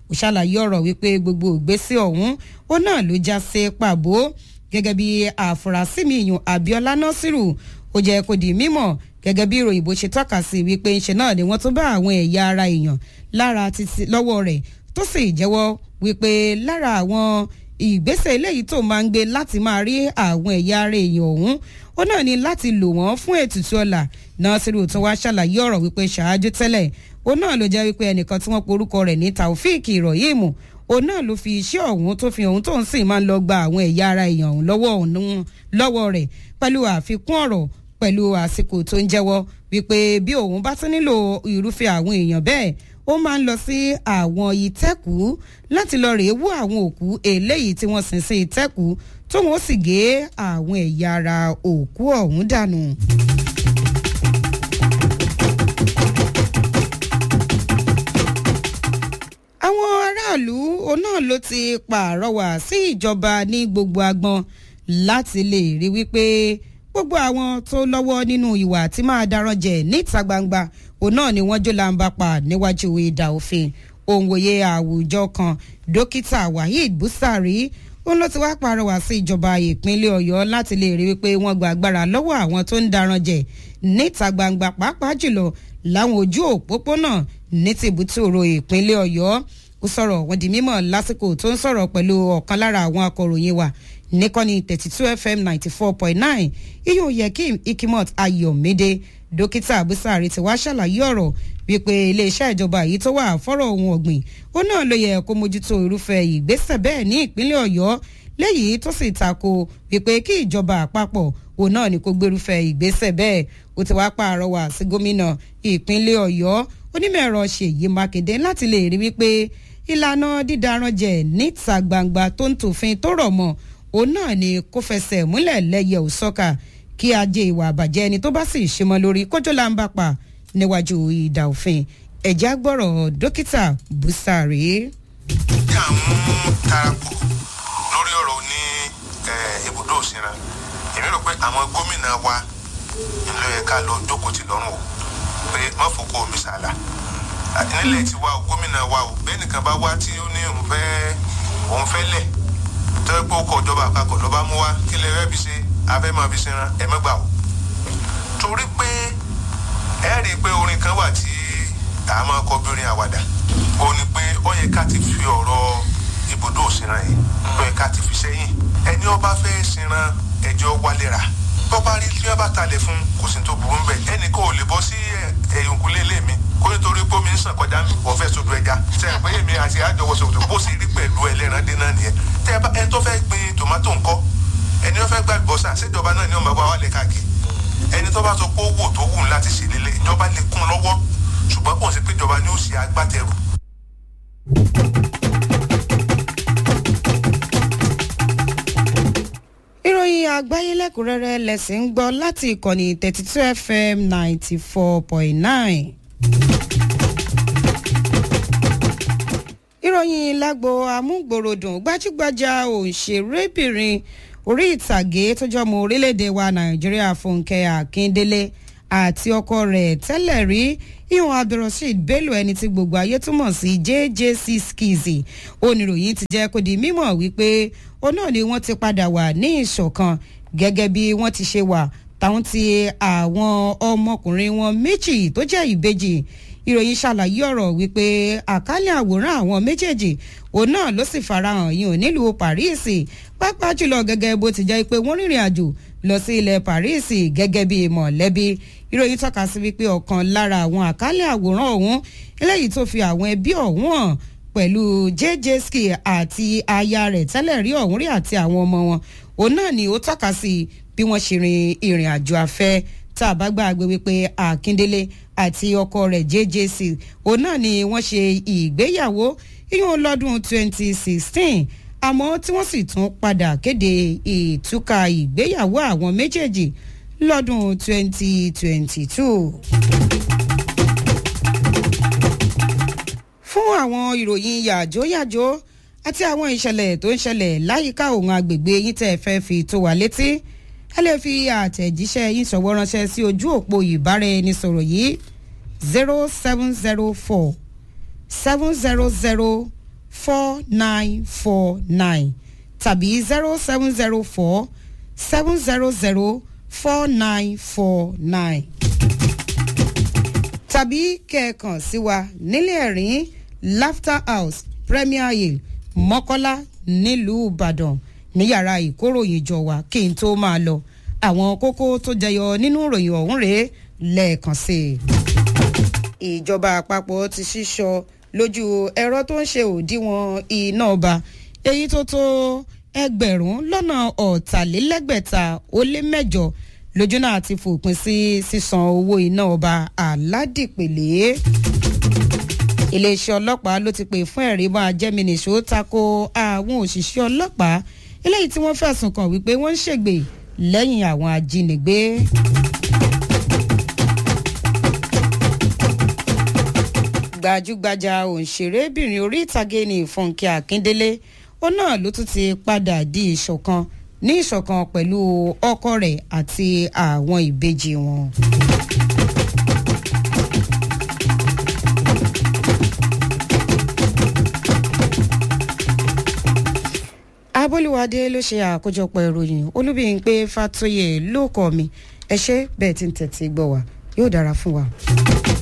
ó ṣàlàyé ọ̀rọ̀ wípé gbogbo ìgbésẹ̀ ọ̀hún ó náà ló já sí pàbó gẹ́gẹ́ bí àfúrásì mi ìyún Abíọ́lá Násírù ó jẹ́ kó di mímọ̀ gẹ́gẹ́ bí ìròyìn bó ṣe tọ́ka sí wípé ńṣe náà ni wọ́n tún bá àwọn ẹ̀yà ara èèyàn lára títí lọ́wọ́ rẹ̀ tó sì jẹ́wọ́ wípé lára àwọn ìgbésẹ̀ eléyìí tó máa ń gbé láti máa rí àwọn ẹ̀yà ara èèyàn ọ̀hún ó náà ní láti lò wọ́n fún ètùtù ọ̀la Nasiru tó wá ṣàlàyé ọ̀rọ̀ wípé ṣáájú tẹ́lẹ̀ ó náà ló jẹ́ wípé ẹnìkan tí wọ́n porúkọ rẹ̀ ní Taofik Irohim òun náà ló fi iṣẹ́ ọ̀hún tó fi ohun tó ń sìn máa ń lọ gba àwọn ẹ̀yà ara èèyàn ọ̀hún lọ́wọ́ rẹ̀ pẹ̀lú àfikún ọ̀rọ̀ pẹ̀lú àsìkò tó ń jẹ́wọ́ wípé bí òun bá tún nílò irúfẹ́ àwọn èèyàn bẹ́ẹ̀ ó máa ń lọ sí àwọn ìtẹ́kù láti lọ rèé wú àwọn òkú eléyìí tí wọ́n sin sí ìtẹ́kù tóun ó sì gé àwọn ẹ̀yà ara òkú ọ̀hún dànù. àwọn aráàlú òun náà ló ti pàrọwà sí ìjọba ní gbogbo agbọn láti lè rí wípé gbogbo àwọn tó lọ́wọ́ nínú ìwà tí máa darán jẹ níta gbangba òun náà ni wọ́n jó làǹbà pa níwájú ìdá òfin òǹwòye àwùjọ kan dókítà waheed busari òun ló ti wá pàrọwà sí ìjọba ìpínlẹ̀ ọ̀yọ́ láti lè rí wípé wọ́n gba agbára lọ́wọ́ àwọn tó ń darán jẹ níta gbangba pàápàá jùlọ láwọn ojú òpópónà ní tìbútòrò ìpínlẹ̀ ọ̀yọ́ ó sọ̀rọ̀ wọ́n di mímọ̀ lásìkò tó ń sọ̀rọ̀ pẹ̀lú ọ̀kan lára àwọn akọ̀ròyìn wa níkànnì thirty two fm ninety four point nine iyùn yekim ikimot ayọ̀mídé dókítà abusari ti wá ṣàlàyé ọ̀rọ̀ wípé iléeṣẹ́ ìjọba yìí tó wà fọ́rọ̀ ohun ọ̀gbìn ó náà ló yẹ kó mójútó irúfẹ́ ìgbésẹ̀ bẹ́ẹ̀ ní ìpínlẹ̀ ọ̀yọ́ léyìí tó sì tako wípé kí ìjọba àpapọ̀ òun náà ni kó gbérúfẹ́ ìgbésẹ̀ bẹ́ẹ̀ ó ti wá pààrọwà sí gómìnà ìpínlẹ̀ ọ̀yọ́ onímọ̀ ẹ̀rọ ṣèyí mákindé láti lè rí wípé ìlànà dídaran jẹ níta gbangba tó ń tòfin tó rọ̀ mọ́ òun náà ni kó fẹsẹ̀ múlẹ̀ lẹ́yẹ òsọ́kà kí ajé ìwà àbàjẹ́ ẹni tó bá sì ṣe mọ́ lórí kójó là ń bá pa níwájú ìdá òfin ẹ̀já gbọ́rọ̀ dókítà busari. kí àwọn tarapọ̀ lórí ọ̀rọ̀ ní ibùdó òsínra èmi rò pé àwọn gómìnà wa ìlú yẹ ká lọ jókòó tì lọ́rùn o pé má fòkó omi sàlà nílẹ̀ tí wa o gómìnà wa o bẹ́ẹ̀ nìkan bá wá tí ó ní òun fẹ́ òun fẹ́ lẹ̀ tẹ́ pé ó kọ ìjọba àpapọ̀ lọ́ba mú wá kí lè rẹ́ fi ṣe abẹ́ máa fi ṣẹran ẹ mẹ́gbà o. torí pé ẹ rí i pé orin kan wà tí a máa kọ bí orin àwàdà ó ní pé ó yẹ ká ti fi ọ̀rọ̀ ibùdó òṣìran yìí ó yẹ ká ti fi sẹ́yìn ẹni ọba fẹ́ ṣìran ẹjọ́ wálé ra tó bá rí tí wọ́n bá talẹ̀ fún kò sí tó burú bẹ́ẹ̀ ẹnì kan ò lè bọ́ sí ẹ̀yìnkùlé ilé mi kó nítorí pé omi ń sàn kọjá mi wọ́n fẹ́ sodo ẹja sẹ́yìn pé èmi àti àjọwọ́sọ̀tò bó sì rí pẹ̀lú ẹlẹ́ran dín náà nìyẹn tẹ́ ẹ bá ẹni tó fẹ́ gbin tòmátò ńkọ́ ẹni tó fẹ́ gbà bọ́sà síjọba náà ni ó máa wá wálé káàkiri ẹni tó bá sọ pé ó wò tó wù láti ṣe lélẹ̀ ìjọba lè kún lọ́wọ́ ṣùgbọ́n kò sí pé ìjọba ni ó ṣe agbátẹrù. ìròyìn àgbáyé lẹ́kùnrẹ́rẹ́ lẹ́sìn ń gbọ́ láti ìkànnì thirty two fm ninety four point nine. ìròyìn lágbo amúgbòròdùn gbajúgbajà òṣèrébìnrin orí ìtàgé tó jọmọ orílẹ̀-èdè wa nàìjíríà fúnkẹ́ akíndélé àti ọkọ rẹ̀ tẹ́lẹ̀ rí ìhùn abdulrasheed bello ẹni tí gbogbo ayé túmọ̀ sí jjc skizzy oníròyìn ti jẹ́ kó di mímọ̀ wípé ó náà ni wọ́n ti padà wà ní ìṣọ̀kan gẹ́gẹ́ bí wọ́n ti ṣe wà táwọn ti àwọn ọmọkùnrin wọn méjì tó jẹ́ ìbejì ìròyìn ṣàlàyé ọ̀rọ̀ wípé àkálẹ̀ àwòrán àwọn méjèèjì òun náà ló sì farahàn yìí ò nílùú paris pápá jùlọ gẹ́gẹ́ bó ti jẹ́ pé wọ́n rìnrìn àjò lọ sí ilẹ̀ paris gẹ́gẹ́ bí mọ̀lẹ́bí ìròyìn tọ́ka sí wípé ọ̀kan lára àwọn àkálẹ̀ àwòrán ọ̀hún eléyìí tó fi àwọn ẹbí ọ̀hún hàn pẹ̀lú jjsk àti aya rẹ̀ tẹ́lẹ̀ rí ọ̀hún rí àti àwọn ọmọ wọn òun náà ni ó tọ́ka sí bí wọ́n ṣe rin ìrìn àjò afẹ́ tá a bá gbàgbé wípé akíndélé àti ọkọ rẹ̀ jjc òun náà ni wọ́n ṣe ìgbéyàwó ìyún lọ́dún 2016 àmọ́ tí wọ́n sì tún padà kéde ìtúkà ìgbéyàwó àwọn méjèèjì lọ́dún 2022. fún àwọn ìròyìn yàjóyàjó àti àwọn ìṣẹ̀lẹ̀ tó ń ṣẹlẹ̀ láyìíká òun agbègbè yín tẹ́ ẹ fẹ́ fi tó wa létí ẹ lè fi àtẹ̀jíṣẹ́ yín sọ̀wọ́ ránṣẹ́ sí ojú òpó ìbáraẹnisọ̀rọ̀ yìí zero seven zero four seven zero zero four nine four nine tàbí zero seven zero four seven zero zero four nine four nine tàbí kẹ̀ẹ̀kan sí wa nílé ẹ̀rín laughter house premier hill mọ́kọ́lá nílùú ìbàdàn ní yàrá ìkóròyìnjọ wa kí n tó máa lọ àwọn kókó tó jẹyọ nínú ìròyìn ọ̀hún rèé lẹ́ẹ̀kan sí i. ìjọba àpapọ̀ ti ṣíṣọ lójú ẹ̀rọ tó ń ṣe òdiwọ̀n iná ọba èyí tó tó ẹgbẹ̀rún lọ́nà ọ̀tàlélẹ́gbẹ̀ta ó lé mẹ́jọ lójú náà ti fòpin sí sísan owó iná ọba aládìpẹ̀lẹ́ iléeṣẹ́ ọlọ́pàá ló ti pè fún ẹ̀rí máa jẹ́mi nìṣó tako àwọn òṣìṣẹ́ ọlọ́pàá eléyìí tí wọ́n fẹ̀sùn kàn wípé wọ́n ń ṣègbè lẹ́yìn àwọn ajínigbé. gbajúgbajà òǹṣèrébìnrin orí ìtàgé ní fúnkẹ́ akíndélé ó náà ló tún ti padà di ìṣọ̀kan ní ìṣọ̀kan pẹ̀lú ọkọ rẹ̀ àti àwọn ìbejì wọn. abólúwadé ló ṣe àkójọpọ̀ ìròyìn olúbíyìnpé fàtóyè ló kọ́ mi ẹ ṣe bẹ́ẹ̀ tí ń tẹ̀tí gbọ́ wa yóò dára fún wa.